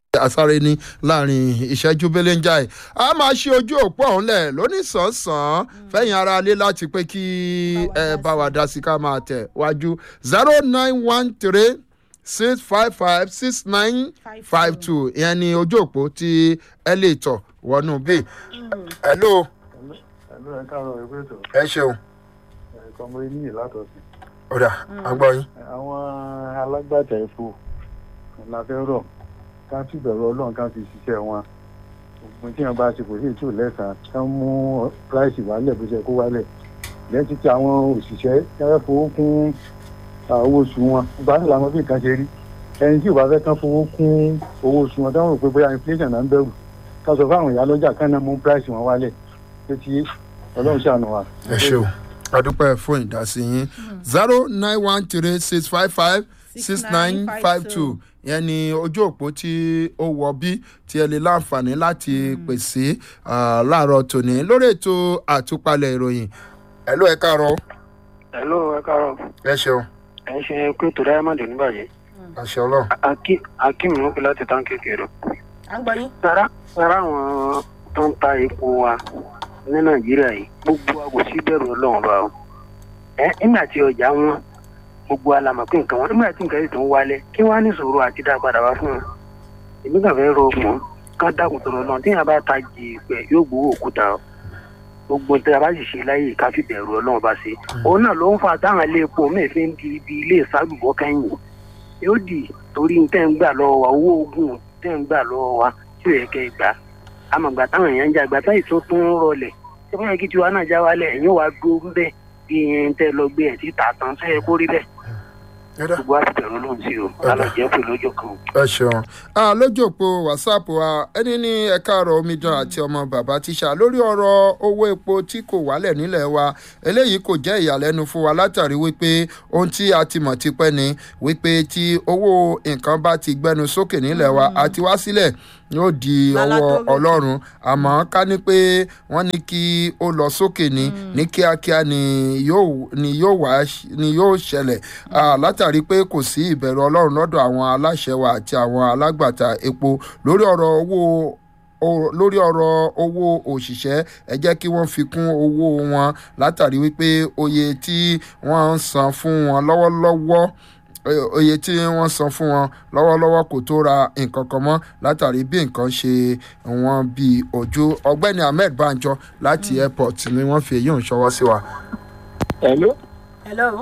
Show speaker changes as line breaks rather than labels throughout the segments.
àsáré ní láàrin ìṣẹ́jú belenjai a máa ṣe ojú òpó ọ̀hún lẹ̀ lónìsànsán fẹ̀yìn ara lé láti pé kí ẹ bá wa dá sí ká máa tẹ̀ wájú zero nine one three six five five six nine five two ìyẹn ni ojú òpó tí ẹ lè tọ̀ wọnú bí. hello
ẹ̀lú ẹ̀ káàárọ̀ ìwé ètò
ẹ ṣeun
ẹ̀kọ́ ọmọ ilé látọ̀sí.
ọ̀dà àgbọ̀ yín.
àwọn alágbàtà epo la fẹ́ rọ̀ ká sì bẹ̀rù ọlọ́run ká fi ṣiṣẹ́ wọn ògùn tí wọn bá ṣe kò sí ètò lẹ́sàn-án ká mú price wálẹ̀ bó ṣe kó wálẹ̀ lẹ́yìn títí àwọn òṣìṣẹ́ káfẹ́ fowó kún owó oṣù wọn gba ní làwọn bí nǹkan ṣe rí ẹni tí ò bá fẹ́ kán fowó kún owó oṣù wọn táwọn rò pé bóyá inflation náà ń bẹ̀rù ká sọ fáwọn ìyá lọ́jà kán náà mú price wọn wálẹ̀ pé tí ọlọ́run ṣàánú wa.
ẹ ṣeun adúpẹ́ fún ìdásí yín zero nine one three six five five six nine five two yẹn ni ojú òpó tí ó wọ bí tí ẹ lè láǹfààní láti pèsè láàárọ̀ tòní lórí ètò àtúpalẹ̀ ìròyìn ẹ ló ẹ káàárọ̀
hello ẹ káàárọ̀
ẹ ṣeun
ẹ ń ṣe pé tó diamond níbàjẹ́
àṣẹ ọlọ́run
akim ló pe láti tán kékeré
à ń gbọ́ yín.
sára sára àwọn tó ń ta epo wa ní nàìjíríà yìí gbogbo wa kò sí bẹ̀rù ọlọ́run bá o ẹ nígbà tí ọjà wọn gbogbo alamọ̀ pé nǹkan wọn nígbà tí nǹkan yìí tó ń wálẹ̀ kí wọ́n á ní ìṣòro àti dá padà wá fún wọn èmi kàn fẹ́ rọ mọ́ ká dákun tó lọ náà tí yàrá bá ta jì pẹ̀ yóò gbowó òkúta o gbogbo tí a bá sì ṣe láyè ká fi bẹ̀rù ọlọ́run bá ṣe òun náà ló ń fa táwọn ilé epo mẹ́fẹ́ ń di ibi ilé ìsálùbọ́ kẹ́yìn yóò dì torí tẹ́ ń gbà lọ́wọ́ wa owó ogun tẹ́ ń gbà lọ́wọ́ wa tí ò yẹ kẹ́ ẹ gbà àmọ̀gbà táwọn èèyàn ń jà gbà táyì tó tún ń rọlẹ̀ tí wọ́n yẹ kí tiwa náà já wálẹ̀ ẹ̀yìn wàá dúró ń bẹ̀ bí ẹyin tẹ́ lọ gbé ẹ̀ tí tà tán tó yẹ kó rí bẹ́ẹ̀ gbogbo àti bẹ̀rù ló ń sí o alàjẹ́ pè lọ́jọ́ kan.
ẹ ṣeun lójú òpó whatsapp wa ẹni ní ẹ̀ka ọ̀rọ̀ omidan àti ọmọ bàbá tíṣà lórí ọ̀rọ̀ owó epo tí kò wálẹ̀ nílẹ̀ wa eléyìí kò jẹ́ ìyàlẹ́nu fún wa látàrí wípé ohun tí a ti mọ̀ tipẹ́ ni wípé tí owó nǹkan bá ti gbẹnu sókè nílẹ̀ wa àti wá sílẹ̀ yóò di ọwọ́ ọlọ́run àmọ́ ká ní pé wọ́n ní kí ó lọ sókè ní ní kíákíá ni yóò wá ni yóò ṣẹlẹ̀ látàrí pé kò sí ìbẹ̀rù ọlọ́run lọ́dọ̀ àwọn aláṣẹ wa àti àwọn alágbàtà epo lórí ọ̀rọ̀ owó lórí ọ̀rọ̀ owó òṣìṣẹ́ ẹ jẹ́ kí wọ́n fi kún owó wọn látàrí wípé oye tí wọ́n ń san fún wọn lọ́wọ́lọ́wọ́ oye tí wọ́n san fún wọn lọ́wọ́lọ́wọ́ kò tó ra nǹkan kan mọ́ látàrí bí nǹkan ṣe wọ́n bí ojú ọgbẹ́ni ahmed banjo láti airport ni wọ́n fi èyí ń ṣọwọ́ sí wa.
hello.
hello.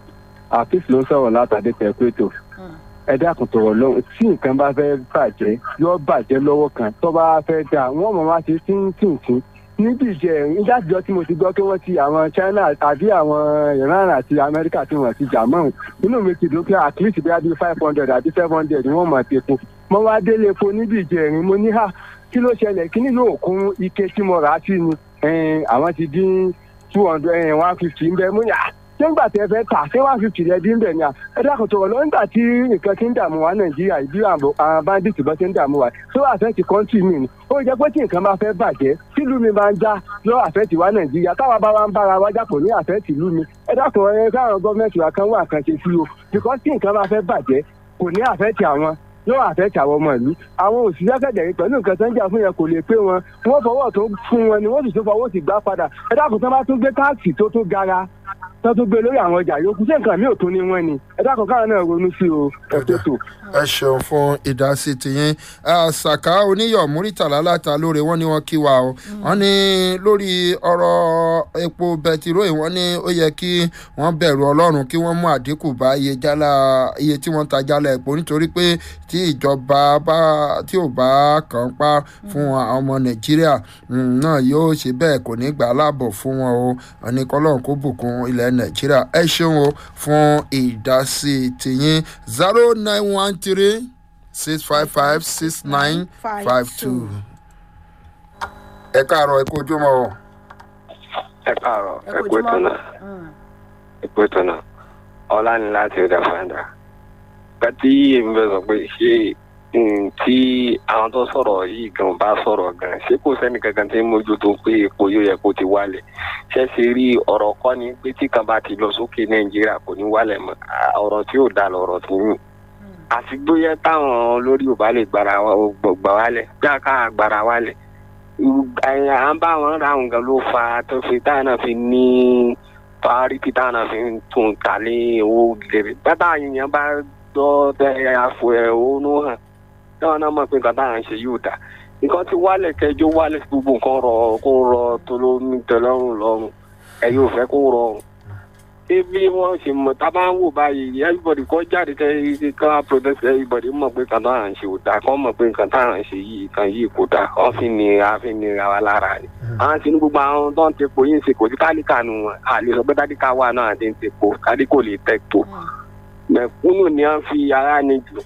àfíìs ló ń sọ̀rọ̀ látàdé tẹ̀kúrẹ́tò ẹ dákun tọ̀rọ̀ lọ́wọ́ tí nǹkan bá fẹ́ bàjẹ́ yóò bàjẹ́ lọ́wọ́ kan tó bá fẹ́ dà wọ́n mọ̀ wá sí tíntìntín níbi ìjẹ ìdájọ́ tí mo ti gbọ́ pé wọ́n ti àwọn china àbí àwọn iran àti amẹ́ríkà tí wọ́n ti jà mọ́ inú mi ti dùn pé at least bí i five hundred àbí seven hundred ni wọ́n mọ̀ ti epo mo wá délé epo níbi ìjẹrin mo ní hà kí ló ṣẹlẹ̀ kí nínú òkun ike tí mo rà á sí ni àwọn ti dín two hundred one fifty ń bẹ mo ní à ṣé ńgbà tí ẹ fẹ́ tà ṣé one fifty rẹ dín bẹ̀ ni à ẹ dákun tó wọ̀ lọ nígbà tí nǹkan ti ń dààmú wa nàìjíríà ìbí àwọn bandits bá ti ń dààmú wa tó àfẹ́tì kọ́ńtì mi ni ó jẹ́ pé tí nǹkan bá fẹ́ bàjẹ́ tílù mi máa ń já lọ àfẹ́tì wa nàìjíríà táwa bá wa ń bára wa jápọ̀ ní àfẹ́tì ìlú mi ẹ dákun ẹ káwọn gọ́ọ̀mẹ̀ntì wa kan wà kan ṣe sí o because tí nǹkan bá fẹ́ bàjẹ́ kò ní àfẹ́tì àwọn yóò àfẹ́tì àwọn ọmọ ìlú àwọn òṣìṣẹ́ kẹ̀dẹ̀rí pẹ̀lú nǹkan tó ń jà fún yẹn kò lè pé wọn wọ́n fọwọ́ tó fún wọn ni wọ́n sì tún fọwọ́ sì gbá padà ẹ dákun tó bá tún gbé táàkì tó tún gara tó tún gbé lórí àwọn ọjà yòókù ṣé nǹkan mi ò tún ní wọn ni ẹ dákun káwọn náà ronú sí o ẹ tó tò.
ẹ ṣeun fún ìdásí tiyín ṣàkà oníyọ múrítàlá láta lóore wọn ni wọn kí wa o wọn ní lórí ọrọ epo bẹtiró wọn ní ó yẹ kí wọn bẹrù ọlọrun kí wọn mú àdínkù bá iye jálá iye tí wọn ta jálá epo nítorí pé tí ìjọba bá tí ò bá kàn pa fún àwọn ọmọ nàìjíríà náà yóò ṣe bẹ́ẹ̀ kò ní gbà láàbọ̀ fún wọn o wọn ní kọ́lọ́run kó bùkún ilẹ̀ nàìjíríà ẹ ṣeun o fún ìdásí tìyín zero nine one three six five five six nine five two. ẹ káàárọ̀ ẹ kó ojúmọ́ o.
ẹ káàárọ̀ ẹ kó ètò náà ẹ kó ètò náà ọlá ni láti ọjà fàǹdà kàtí èmi bẹ sọ pé ṣé tí àwọn tó sọ̀rọ̀ yìí gan bá sọ̀rọ̀ gan ṣé kò sẹ́ni kankan tí ń mójútó pé epo yóò yẹ kó ti wálẹ̀ ṣé ṣe rí ọ̀rọ̀ kọ́ ni pé tí kan bá ti lọ sókè nàìjíríà kò ní wálẹ̀ mọ́ ọ̀rọ̀ tí yóò dá lọ̀rọ̀ tí yìí àti bóyá táwọn olórí ò bá lè gbàrà gbà wálẹ̀ bí a ká gbàrà wálẹ̀ à ń bá wọn ra nǹkan ló fa tó fi táwọn náà fi ní priority táwọn náà fi ń tún ta ní owó gèrè bàtà yìnyín bá gbọ́ tẹ àfọ ẹ̀ ònú hàn táwọn náà mọ̀ pé nǹkan táwọn ń ṣe yóò dà nǹkan ti wálẹ̀ kẹjọ wálẹ̀ gbogbo nǹkan rọ kó rọ tó ló ní tẹ́lọ́rùn lọ́rùn ẹ yóò fẹ́ kó rọrùn bí wọ́n ṣe mọ̀ tá a bá ń wò báyìí everybody kọ́ jáde kẹ́ ká protest everybody mọ̀ pé nǹkan táwọn ń ṣe ò dáa kọ́ mọ̀ pé nǹkan táwọn ń ṣe yìí nǹkan yìí kò dáa wọ́n fi ní àfi ní ra wa lára ni. àwọn tí ní gbogbo àwọn tó ń tepo yìí ń ṣe kò sí tálíkà nù wọn a lè sọ pé tálíkà wà náà àti ń tepo tálíkà ò lè tẹ̀ tó mẹ̀kúnnù ni wọ́n fi ara ní jù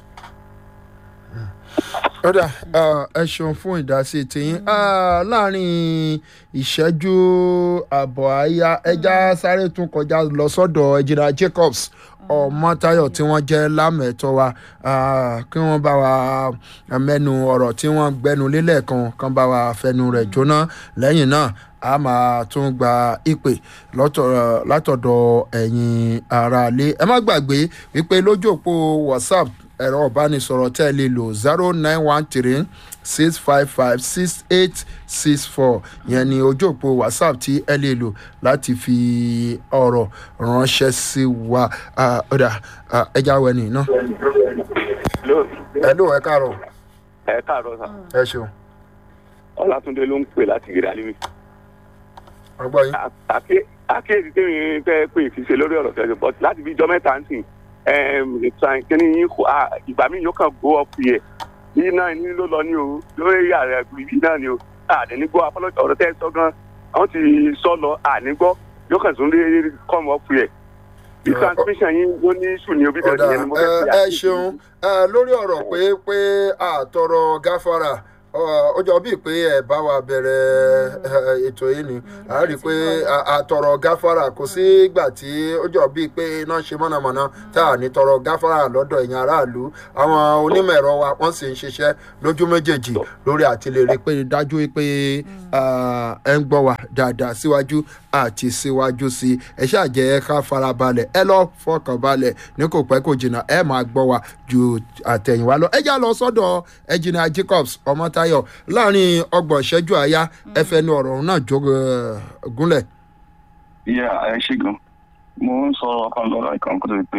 ọ̀dà ẹ ṣeun fún ìdásí tiyín láàrin ìṣẹ́jú àbọ̀ àyà ẹja sáré tún kọjá lọ sọ́dọ̀ ẹ̀jìnà jacobs ọmọtayọ tí wọ́n jẹ́ lámẹ̀tọ́ wa kí wọ́n bá wa mẹ́nu ọ̀rọ̀ tí wọ́n gbẹnu lélẹ̀ kan kan bá wa fẹnu rẹ̀ jóná lẹ́yìn náà a máa tún gba ìpè látọ̀dọ̀ ẹ̀yin aráalé ẹ má gbàgbé wípé lójú òpó whatsapp ẹ̀rọ ìbánisọ̀rọ̀ tẹ́ ẹ lè lò zero nine one three six five five six eight six four yẹn ni ojú òpó whatsapp tí ẹ lè lò láti fi ọ̀rọ̀ ránṣẹ́ sí wa ọ̀dà ẹja wẹ̀nì náà. ẹ ló ẹ káàárọ̀.
ẹ káàárọ̀ sà.
ẹ ṣeun.
ọlátúndé ló ń pè láti gèrè alimi.
ọgbọ́n yín.
àkíyèsí tèmi fẹ́ pè fi ṣe lórí ọ̀rọ̀ tẹ̀sán bọ́t láti bí ijọ́ mẹ́ta ń sìn kíni yín ìgbà míì yóò kàn gbó ọ̀pù yẹ yìí náà ní ló lọ ní o lórí ààrẹ yìí náà ni o àdénígbọ́ apọ́lọ́tì ọ̀rọ̀ tẹ́ ẹ sọ gan àwọn ti sọ lọ ànígbọ́ yóò kàn tún lé kọ́mù ọ̀pù yẹ bí transmission yín ló ní ìṣù ní obi bẹ̀rẹ̀ yẹn ni mo fẹ́ fi
ẹ ṣeun lórí ọ̀rọ̀ pé pé àtọrọ gáfárà ó jọ bíi pé ẹ bá wa bẹ̀rẹ̀ ètò yìí ni a rí i pé àtọrọ gáfárà kò sí ìgbà tí ó jọ bíi pé iná ṣe mọ̀nàmọ́ná tá a ní tọrọ gáfárà lọ́dọ̀ ẹ̀yìn aráàlú àwọn onímọ̀ ẹ̀rọ wa wọ́n sì ń ṣiṣẹ́ lójú méjèèjì lórí àti lè rí i pé dájú pé ẹ ń gbọ́ wa dáadáa síwájú àti síwájú sí i ẹ ṣáà jẹ́ ká farabalẹ̀ ẹ lọ fọkàn balẹ̀ ní kò pẹ́ kò jìnnà ẹ máa gbọ́ wa ju àtẹ̀yìnwá lọ ẹ já lọ sọ́dọ̀ ẹ̀jìnà jacobs ọmọtayọ láàrin ọgbọ̀n ìṣẹ́jú àyá ẹ fẹ́ nu ọ̀rọ̀ náà jó gúnlẹ̀.
ìyá ẹ ṣe gan mo ń sọ ọkàn lọ́rọ̀ ìkan kó tó di pé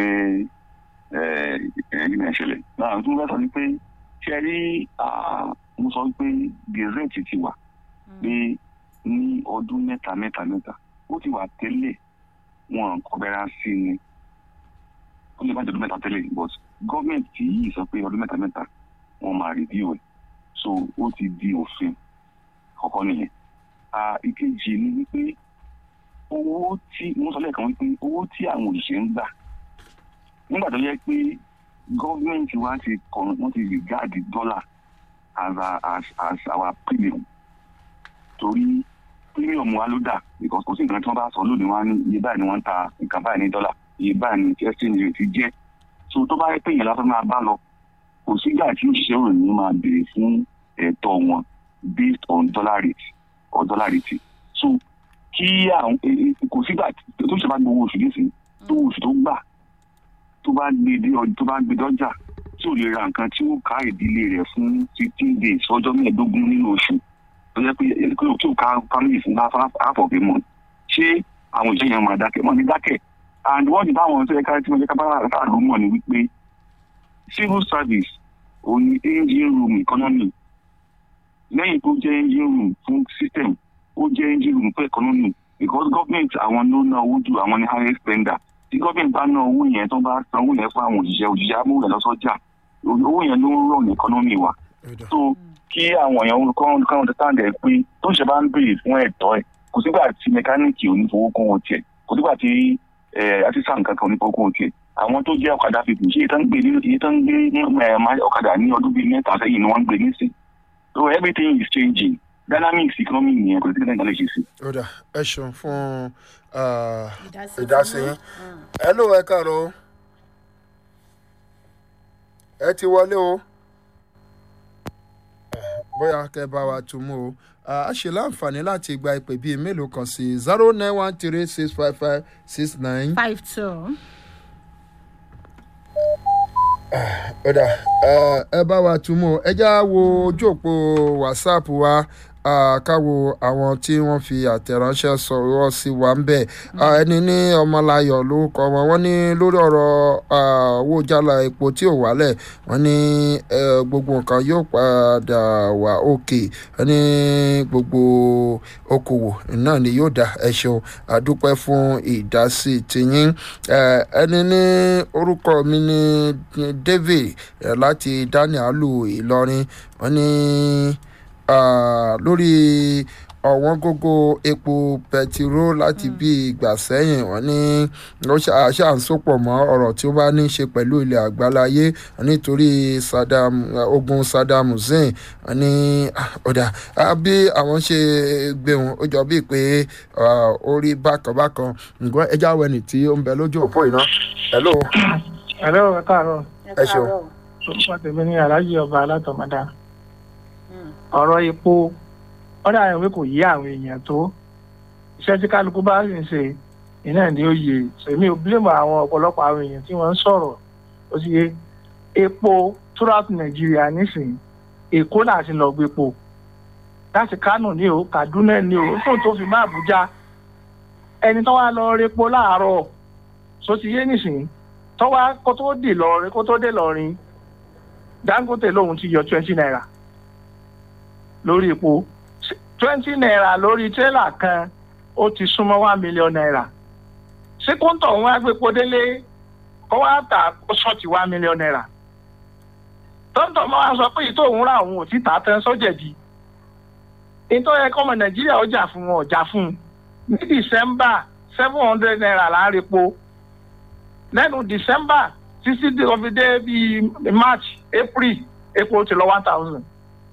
ẹ̀ẹ́dì náà ṣẹlẹ̀ náà tó ń bá sọ ni pé ṣe rí mo sọ pé gazette ti wà pé ní ọdún mẹ́ta mẹ́ta mẹ́ta ó ti wà tẹ́lẹ̀ wọn kọ́bẹ̀rẹ̀ sí ni ó lè má jẹ́ ọdún mẹ́ta tẹ́lẹ̀ but gọ́ọ̀mẹ̀ntì yìí sọ pé ọdún mẹ́ta mẹ́ta wọ́n máa review ẹ̀ so ó ti di òfin kọ̀ọ̀kan nìyẹn. ìkejì ni wípé owó tí mo sọ lẹ́ẹ̀kan wípé owó tí àwọn òṣìṣẹ́ ń gbà nígbà tó yẹ pé gọ́ọ̀mẹ̀ntì wa ti kọ̀ wọ́n ti regard dollar as, a, as, as our premium torí premium wa ló dà because kò sí nǹkan tí wọ́n bá sọ lónìí wọn ní iye báyìí ni wọ́n ń ta nǹkan báyìí ní dọ́là iye báyìí ni exchange rate jẹ́ so tó bá yẹ pé yẹn lásán máa bá lọ kò sígbà tí òṣìṣẹ́ òròyìn máa béèrè fún ẹ̀tọ́ wọn based on dollar rate or dollar rate so kí àwọn kò sígbà tó ṣe bá gbowó oṣù nísìnyí tó oṣù tó gbà tó bá gbé dé tó bá gbé dọ́jà tí ò lè ra nǹkan tí ó ká ìdílé rẹ̀ fún fifteen days ọjọ́ mẹ́ẹ̀ẹ́dógún nínú oṣù tó yẹ pé kí o ká family fún half of a month ṣé àwọn ìṣe yẹn máa dákẹ́ wọ́n ní dákẹ́ and wọ́n ti bá àwọn tó yẹ ká tí wọ́n yẹ ká bá àlù mọ̀ ní wípé civil service òun ni engine room economy lẹ́yìn tó jẹ́ engine room fún system ó jẹ́ engine room fún economy because government àwọn ló ná owó ju àwọn ní highest spender tí government bá ná owó yẹn tó bá san owó yẹn fún àwọn òṣìṣẹ́ òṣìṣẹ́ amúlẹ̀ lọ́sọ́jà owó yẹn ló ń rọ̀ ní economy wa so kí àwọn èèyàn kan kan understand ẹ pé tó ṣe bá ń béèrè fún ẹ̀tọ́ ẹ̀ kò sígbà tí mẹkáníìkì ò ní fowó kún wọn tiẹ̀ kò sígbà tí artisan kankan ò ní fowó kún wọn tiẹ̀ àwọn tó jẹ́ ọ̀kadà fífi ṣé ìtàn gbé ìtàn gbé ọ̀kadà ní ọdún bíi mẹ́ta sẹ́yìn ni wọ́n ń gbé nísìn so everything is changing dynamics economy nìyẹn kò sí kí nàìjíríà lè ṣe sí.
ó dà ẹ ṣeun fún ìdásí yín ẹ ló ẹ káàárọ̀ ẹ ti wọlé o bóyá kẹ bá wa tún mú o a ṣe láǹfààní láti gba ìpè bíi mélòó kan sí zero nine one three six five five six nine.
five two.
ó dà ẹ bá wa túmọ̀ ẹ já wo ojú òpó whatsapp wa káwo àwọn tí wọ́n fi àtẹ̀ránṣẹ́ sọ̀rọ̀ sí wa ń bẹ̀ ẹni ní ọmọláyọ̀ lórúkọ wọn wọ́n ní lórí ọ̀rọ̀ owó jálá epo tí ò wálẹ̀ wọ́n ní gbogbo nǹkan yóò padà wà òkè wọ́n ní gbogbo okòwò náà ni yóò dá ẹ ṣeun àdúpẹ́ fún ìdásí tiyín ẹni ní orúkọ mi ní david láti daniel ìlọrin wọ́n ní. Uh, lórí ọ̀wọ́n gógó epo pẹtiró láti bí ìgbà sẹ́yìn wọ́n ní ó ṣáà ń sopọ̀ mọ́ ọ̀rọ̀ tí ó bá ní í ṣe pẹ̀lú ilẹ̀ àgbáláyé nítorí Saddam ogun Saddam Hussein wọ́n ní ọ̀dà bí àwọn ṣe gbéhùn ó jọ bíi pé ó rí bákanbákan ǹgbọ́n ẹja wẹ̀nì tí ó ń bẹ lójú òpó iná. hello.
hello ẹ káàárọ̀.
ẹ ṣeun.
orúkọ tèmi ní aláàjì ọba alátọmọdá ọ̀rọ̀ epo ọ̀dà àwọn ìwé kò yí àwọn èèyàn tó iṣẹ́ tí kálukú bá sì ń ṣe iná ni ó yẹ sèmi ò bílẹ̀mù àwọn ọ̀pọ̀lọpọ̀ àwọn èèyàn tí wọ́n ń sọ̀rọ̀ ó sì yé epo throughout Nàìjíríà nísìnyí Èkó láti lọ gbé epo láti Kánò ní o Kaduna ní o fún tó fi má Àbújá ẹni tó wá lọ repo láàárọ̀ so ti yé nísìnyí tó wá kó tó dé lọrin kó tó dé lọrin Dangote lòun ti yọ twenty naira lórí epo twenty naira lórí tírélà kan ó ti súnmọ́ one million naira ṣé kóńtọ̀ wọn á gbépo délé kó wá tà kó ṣọ́ọ̀tì one million naira tọ́ńtọ̀ máa wá sọ pé ìtò òun ra òun ò tí tà tán sọ́jẹ̀dì ìtọ́ yẹ kọ́mọ nàìjíríà ó jà fún wọn ò jà fún un ní december seven hundred naira là ń repo lẹ́nu december títí di ọfi dé bíi march april epo ti lọ one thousand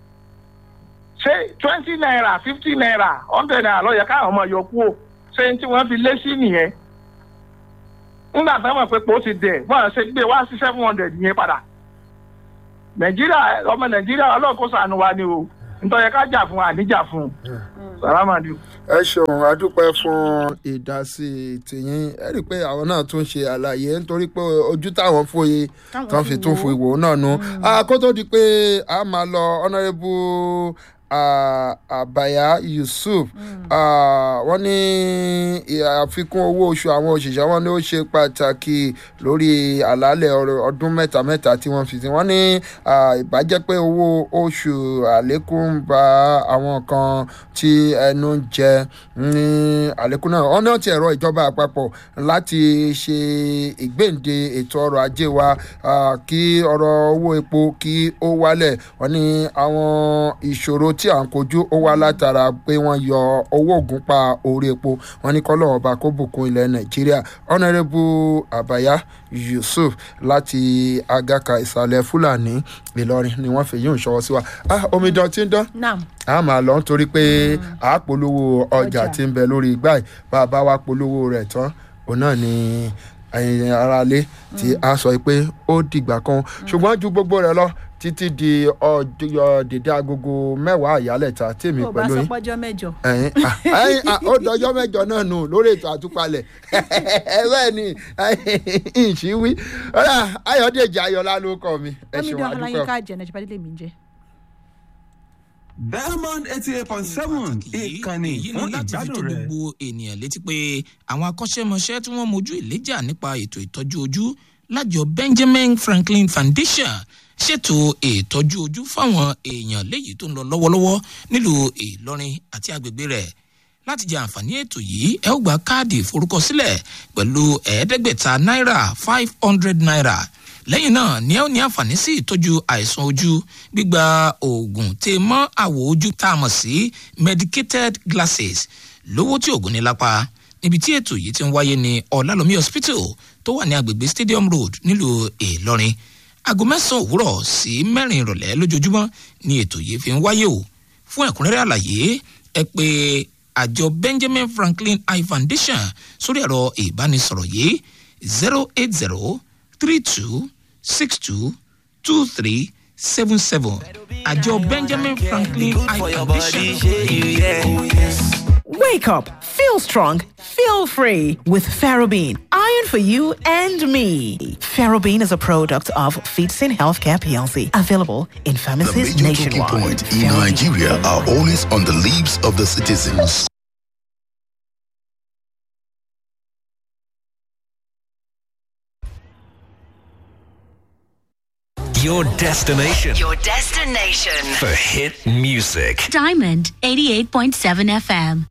ṣé twenty naira fifty naira hundred naira ló yẹ káwọn ọmọ yọ kú o ṣé tí wọ́n fi lé sí nìyẹn nígbà tí wọ́n mọ̀ pé pò ti dẹ̀ wọ́n ṣe gbé wá sí seven hundred yẹn padà nàìjíríà ọmọ nàìjíríà ọlọ́ọ̀kọ́ sànù wa ni o nítorí ká jà fún àníjà fún sàlámàdì.
ẹ ṣeun adúpẹ́ fún ìdásí tìyín ẹ rí i pé àwọn náà tún ṣe àlàyé nítorí pé ojú táwọn fòye tán fi tún fò ìwò náà nu kó tó di pé a máa lọ honourable àbàyà yusuf wọ́n ní àfikún owó oṣù àwọn òṣìṣẹ́ wọn ni ó ṣe pàtàkì lórí àlàálẹ̀ ọdún mẹ́ta mẹ́ta tí wọ́n fi sí wọ́n ní ìbàjẹ́ pé owó oṣù àlékún ń ba àwọn kan tí ẹnu ń jẹ ní àlékún náà wọ́n náà ti ẹ̀rọ ìjọba àpapọ̀ láti ṣe ìgbéǹde ètò ọrọ̀ ajé wa kí ọrọ̀ owó epo kí ó wálẹ̀ wọ́n ní àwọn ìṣòro tí à ń kojú ó wá látara pé wọ́n yọ owó ògùn pa orí epo wọ́n ní kọ́lọ́ ọba kó bùkún ilẹ̀ nàìjíríà ọ̀nàrẹ́bù àbáyá yusuf láti agaka ìsàlẹ̀ fúlàní ìlọrin ni wọ́n fi yín ṣọwọ́ sí wa ah omidan tí ń dán a máa lọ nítorí pé a polówó ọjà tí ń bẹ lórí igbá yìí bá a bá wa polówó rẹ̀ tán òun náà ni ẹyin aráalé tí a sọ pé ó dìgbà kan ṣùgbọ́n ju gbogbo rẹ̀ lọ títí di ọjọ́ dèdè agogo mẹ́wàá àyálẹ̀ta tèmi pẹ̀lú yín.
ó bá sọ pọ́jọ́ mẹ́jọ.
ẹyin ó dọjọ́ mẹ́jọ náà nù lórí ètò àtúpalẹ̀ bẹ́ẹ̀ ni ìṣíwí ayọ̀dèjì ayọ̀lá ló kọ́ mi.
omidan ọláyínká jẹ nàìjíríà délé mi jẹ.
diamond eighty eight point seven ìkànnì fún ìgbádùn rẹ.
gbogbo ènìyàn létí pé àwọn akọ́ṣẹ́mọṣẹ́ tí wọ́n mojú ìléjà nípa ètò ìtọ́jú ojú lájọ benjamin franklin foundation ṣètò ìtọ́jú ojú fáwọn èèyàn léyìí tó ń lọ lọ́wọ́lọ́wọ́ nílùú ìlọrin àti agbègbè rẹ̀ láti jẹ àǹfààní ètò yìí ẹ ó gba káàdì ìforúkọsílẹ̀ pẹ̀lú ẹ̀ẹ́dẹ́gbẹ̀ta náírà five hundred naira lẹ́yìn náà ni ẹ ó ní àǹfààní sí ìtọ́jú àìsàn ojú gbígba oògùn tè mọ́ àwọ̀ ojú tá a mọ̀ sí medicated glasses lówó tí oògùn ní lápá níbi tí ètò yìí ti ń wáyé ní ọ̀làlómi hospital tó wà ní agbègbè stadium road nílùú ìlọrin aago mẹ́sàn-án òwúrọ̀ sí mẹ́rin ìrọ̀lẹ́ lójoojúmọ́ ni ètò yìí fi ń wáyé o fún ẹ̀kúnrẹ́rẹ́ àlàyé ẹ pé àjọ benjamin franklin eye foundation sórí ẹ̀rọ ìbánisọ̀rọ̀ yìí zero eight zero three two six two two three seven seven àjọ benjamin franklin eye foundation.
Wake up, Feel strong, feel free with Ferrobene. Iron for you and me. Ferrobene is a product of Feetsin Healthcare PLC, available in
The
pharmacies
major talking
nationwide.
point in Nigeria are always on the lips of the citizens.
Your destination
Your destination.
for hit music.
Diamond 88.7 FM.